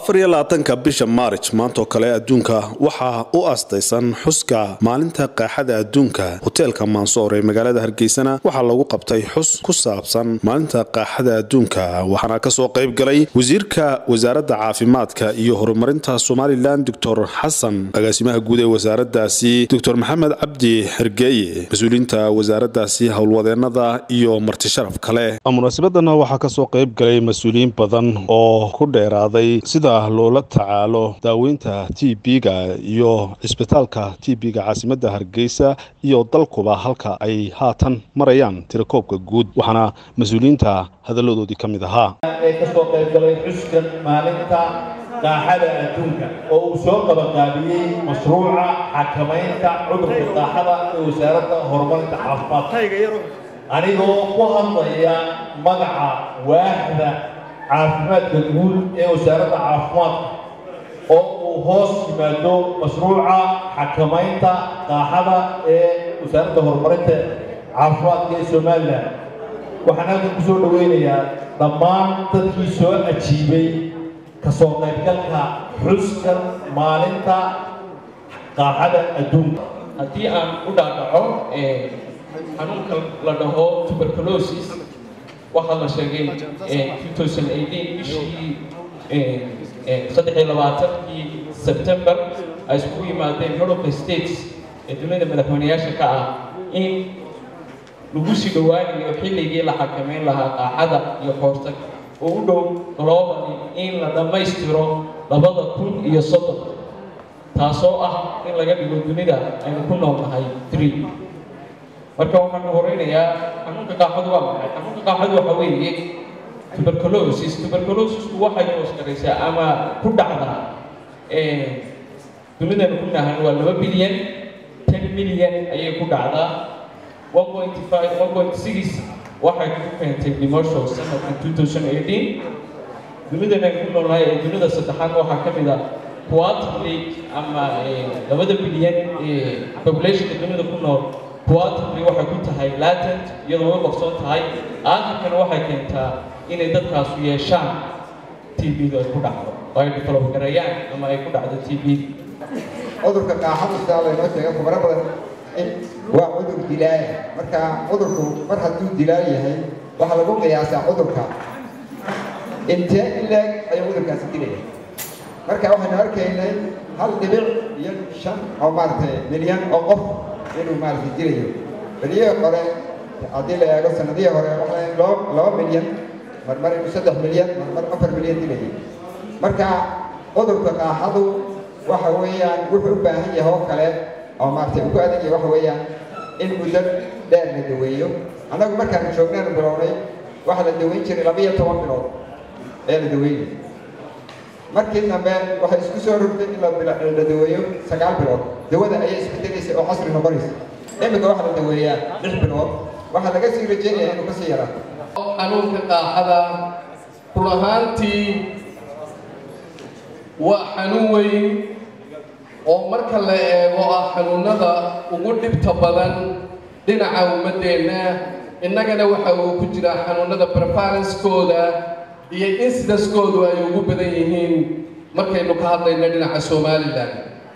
afar iyo labaatanka bisha maarij maantoo kale adduunka waxaa u astaysan xuska maalinta qaaxada adduunka hoteelka mansoor ee magaalada hargeysana waxaa lagu qabtay xus ku saabsan maalinta qaaxada adduunka waxaana kasoo qayb galay wasiirka wasaaradda caafimaadka iyo horumarinta somalilan doctor xasan agaasimaha guud ee wasaaradaasi doctor maxamed cabdi xergeeye mas-uuliyiinta wasaaradaasi howlwadeenada iyo marti sharaf kale munaasabadana waxaa kasoo qayb galay mas-uuliyiin badan oo ku dheeraaday sida loola tacaalo daaweynta t b-ga iyo cisbitaalka t b-ga caasimadda hargeysa iyo dalkuba halka ay haatan marayaan tirakoobka guud waxaana mas-uuliyiinta hadalladoodii ka mid ahaa ee kasoo qayb galay xuskan maalinta qaaxada adduunka oo uu soo qabanqaabiyey mashruuca xakamaynta cudurka qaaxada ee wasaaradda horumarinta caafimaadka anigoo ku hadlaya magaca waaxda caafimaadka guud ee wasaaradda caafimaadka oo uu hoos yimaado mashruuca xakamaynta qaaxada ee wasaaradda horumarinta caafimaadka ee somalilan waxaan halkan ku soo dhoweynayaa dhammaan dadkii soo ajiibay kasoo qaybgalka xuska maalinta qaaxada adduunka haddii aan u dhaadhaco xanuunka la dhaho tuberculosis waxaa la sheegay bishii saddex iyo labaatankii sebtembar ay iskugu yimaadeen europe states ee dunida madaxweyneyaasha ka ah in lagu sii dhowaanayo xilligii la xakameyn lahaa qaaxada iyo koortag oo u dhow globally in la dhammaystiro labada kun iyo soddon taasoo ah in laga dhigo dunida aynu ku nool nahay three marka waxaan horeynayaa xanuunka qaaxadu waa maxay xanuunka qaaxadu waxa weeye tuberculosis tuberculosisku waxay hoosgaraysaa ama ku dhacdaa dunidanu ku nahan waa laba bilyan ten milyan ayay ku dhacdaa one point five one point six waxay ku keentay dhimasho sanadka two thousand eighteen dunidanaynu ku noolnahay ee dunida saddexaad waxaa ka mid a quarterly ama labada bilyan ee populationka dunida ku nool quarterly waxay ku tahay latent iyadoo way qabsoon tahay aakhirkana waxay keentaa inay dadkaasu yeeshaan t b-du ay ku dhacdo oo ay develop gareeyaan ama ay ku dhacdo t b cudurka qaaxadu sidaa laynoo sheegay khubaro badan waa cudur dilaaya marka cudurku mar hadduu dilaal yahay waxaa lagu qiyaasaa cudurka intee ileeg ayuu cudurkaasi dilaya marka waxaynu arkaynay hal dhibic iyo shan oo maaragtay milyan oo qof inuu maaragtay dilayo beliyihii hore haddii la eego sanadihii hore waxaa loo laba milyan marmar inuu saddex milyan marmar afar milyan dilayay marka cudurka qaaxadu waxa weeyaan wuxuu u baahan yahay oo kale oo maaragtay ugu adag yahay waxa weeyaan in muddo dheer la daweeyo annagu markaanu joognaanu bilownay waxaa la daweyn jiray laba iyo toban bilood ayaa la daweynay markii dambe waxay isku soo rogtay in la daweeyo sagaal bilood dawada ayay isbedelaysay oo casri noqonaysa iminka waxaa la daweeyaa lix bilood waxaa laga sii rajeynaya inuu kasii yaraato xanuunka qaaxada run ahaantii waa xanuun weyn oo marka la eego ah xanuunada ugu dhibta badan dhinaca ummaddeenna innagana waxa uu ku jiraa xanuunada prefarenskooda iyo insidaskoodu ay ugu badan yihiin markaynu ka hadlayno dhinaca somalilan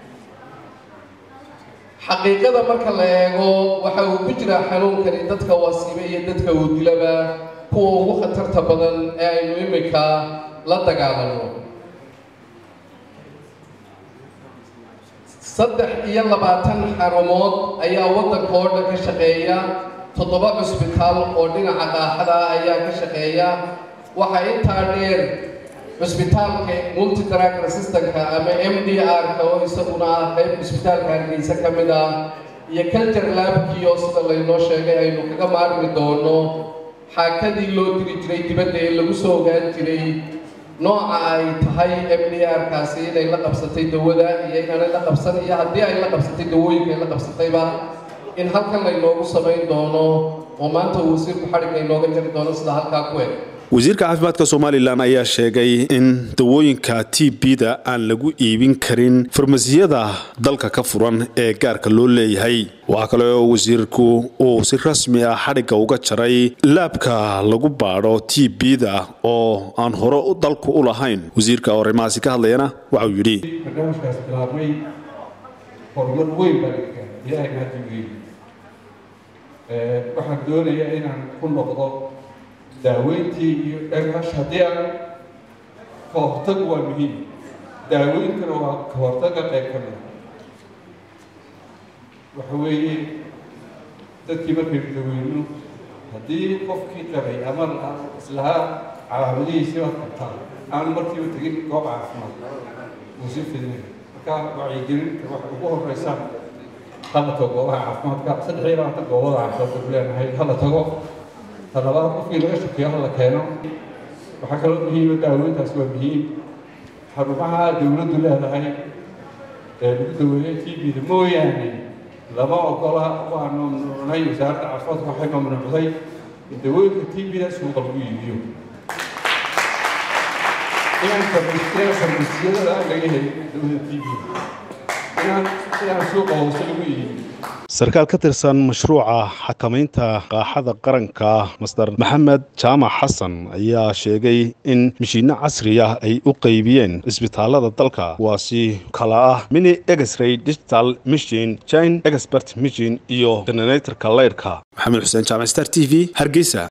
xaqiiqada marka la eego waxa uu ku jiraa xanuunkani dadka wasiibe iyo dadka uu dilaba kuwa ugu khatarta badan ee aynu imika la dagaalano saddex iyo labaatan xarumood ayaa waddanka oo dhan ka shaqeeya toddoba cusbitaal oo dhinaca qaaxada ayaa ka shaqeeya waxaa intaa dheer cusbitaalka multidrug resistanka ama m d r-ka oo isaguna ah qayb cusbitaalka hargeysa ka mid ah iyo culture labkii oo sida laynoo sheegay aynu kaga maarmi doono xaakadii loo diri jiray dibadda ee lagu soo ogaan jiray nooca ay tahay m d r-kaasi inay la qabsatay dawada iyo inaanay la qabsan iyo haddii ay la qabsatay dawooyinka ay la qabsatayba in halkan laynoogu samayn doono oo maanta uu wasiirku xadhigga inooga jari doono sida halkaa ku eg wasiirka caafimaadka somalilan ayaa sheegay in dawooyinka t b-da aan lagu iibin karin farmasiyada dalka ka furan ee gaarka loo leeyahay waxaa kale oo wasiirku uu si rasmi ah xadhigga uga jaray laabka lagu baadho t b-da oo aan hore dalku u lahayn wasiirka oo arrimahaasi ka hadlayana waxauu yidhi barnaamijkaas bilaabmay horumar weyn baa laga gaaray ilaahay mahadin weyn waxaan doonayaa inaan ku noqdo daaweyntii iyo dhagash haddii aan ka hortag waa muhiim daaweyntuna waa ka hortagga qayb ka mida waxa weeye dadkii markaynu daweyno haddii qofkii qabay ama islahaa calaamadihiisii waad qabtaan aan markiiba tegin goob caafimaad uu si fidinay marka wacyigelinta waxa ugu horeysa hala tago goobaha caafimaadka saddex iyo labaatan goobada caafimaadka ku leenahay hala tago talabaad qofkii laga shakeeyo hala keeno waxaa kaloo muhiima daaweyntaas waa muhiim xarumaha dowladdu leedahay ee lagu daweeyo t b-da mooyaane lama ogola waa mamnuucnay wasaaradda caafimaadka waxay mamnuucday in dawooyinka t b-da suuqa lagu iibiyo inaan inaan farmasiyada aan laga helin dawada t b inaan inaan suuqa hoose lagu iibiyo sarkaal ka tirsan mashruuca xakamaynta qaaxada qaranka master maxamed jaamac xasan ayaa sheegay in mashiinno casri ah ay u qaybiyeen cisbitaalada dalka kuwaasi kala ah mini exray digital machine jine expert machine iyo generatorka leyrhka maxamed xuseen jaamac star t v hargeysa